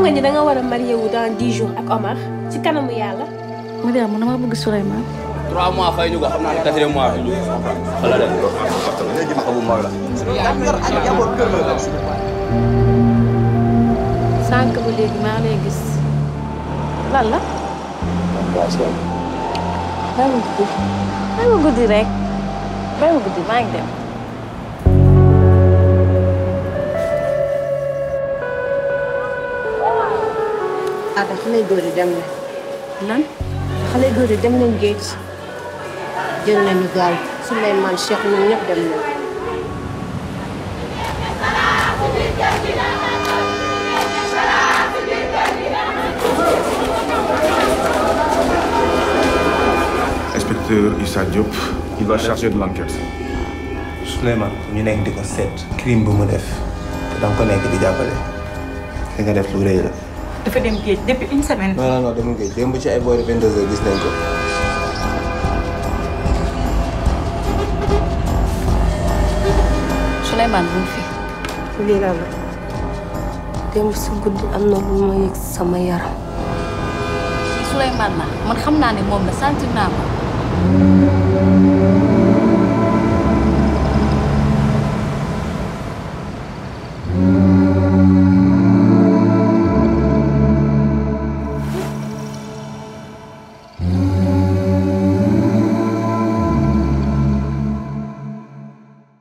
nga ni da nga war a marié wu dans dix jours ak Omar ci kanamu yàlla. Mariam man dama bëgg Souleymane. trois mois fay ñu ko xam naa ne quatrième mois fay ñu ko. xala dem léegi ma xamu mag la. sànq ba léegi maa lay gis lan la. bàyyi ma guddi bàyyi ma guddi rek bàyyi ma guddi maa ngi dem. ah da xale góor yi dem na. lan. xale góor yi dem nañ géej jël nañu gaal Souleymane Cheikh ñun ñëpp dem nañ. Inspecteur Issa Diop, il va charger de l'enquête. Souleymane ñu nekk di ko seet crime bu mu def te danga ko nekk di jàppale li nga def lu rëy la. dafa dem géej depuis une semaine. non non non demul géej démb ci ay boori 22 heures gis nañ ko. Souleymane bu fi. lii la la démb si guddi am na lu ma yëg sama yaram. Souleymane la man xam naa ne moom la sentir naa ko.